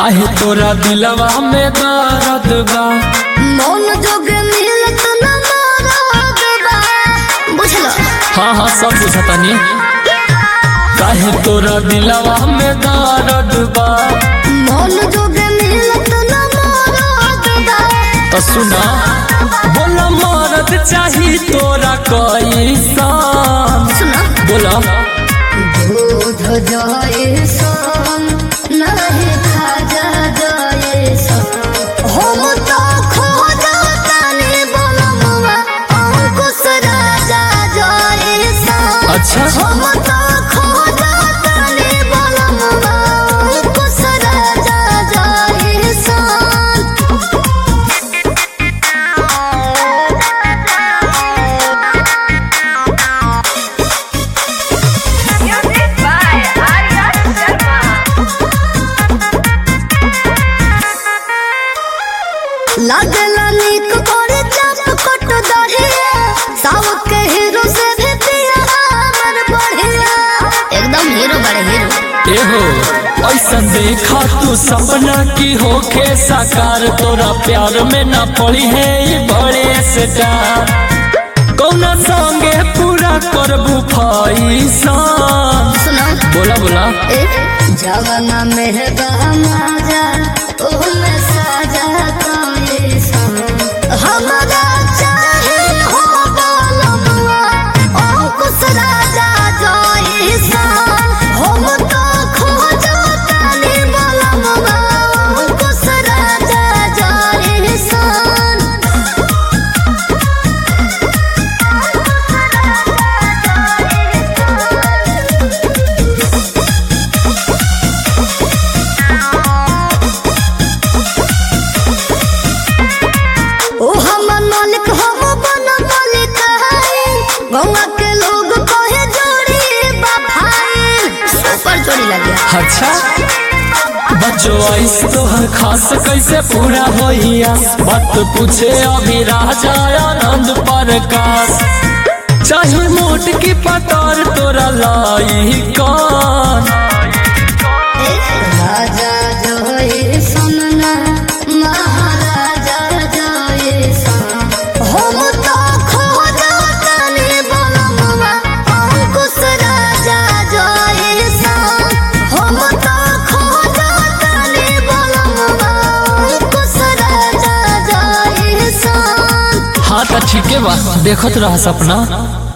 काहे तोरा दिलवा में दर्द बा मौन जोग मिलत न मरद बा बुझलो हाँ हाँ सब बुझतनी काहे तोरा दिलवा में दर्द बा मौन जोग मिलत न मरद बा तो सुना बोला मरद चाही तोरा कैसन सुना बोला दूध जाए सन नहीं खाजा जाए सन हम तो खोजा तनी बलमुआ अंकुश राजा जाए सन अच्छा हम तो खोजा तनी बलमुआ अंकुश राजा जाए सन Music by Arya Sharma. लागला नीक करे चाप कट दहिया साउथ के हीरो से भी पिया हमर बढ़िया एकदम हीरो बड़े हीरो एहो ऐसन देखा तू सपना की होखे साकार तोरा प्यार में न पड़ी है ये बड़े से डार कौना संगे पूरा करबू फैसन सुनो बोला बोला ए जवाना में बहमाजा ओ में साजा कोई सन हमरा चाहे हो बोलमुआ ओ कुछ राजा जोई सन हम तो खोजो तनी बोलमुआ ओ कुछ राजा जोई सन ओ हमर मालिक हम बन मालिक है गौवा के लोग कहे जोड़ी बफाई सुपर जोड़ी लगे अच्छा बच्चों ऐस तोहर खास कैसे पूरा होइया बात पूछे अभी राजा आनंद प्रकाश चाहे मोट की पतार तोरा लाई कौन राजा जोई सुनना महाराजा जोई सन हम तो खोजा तनी बलमुआ अंकुश राजा जोई सन हम तो खोजा तनी बलमुआ अंकुश राजा जोई सन हाँ तो ठीक है बा देखत रहा सपना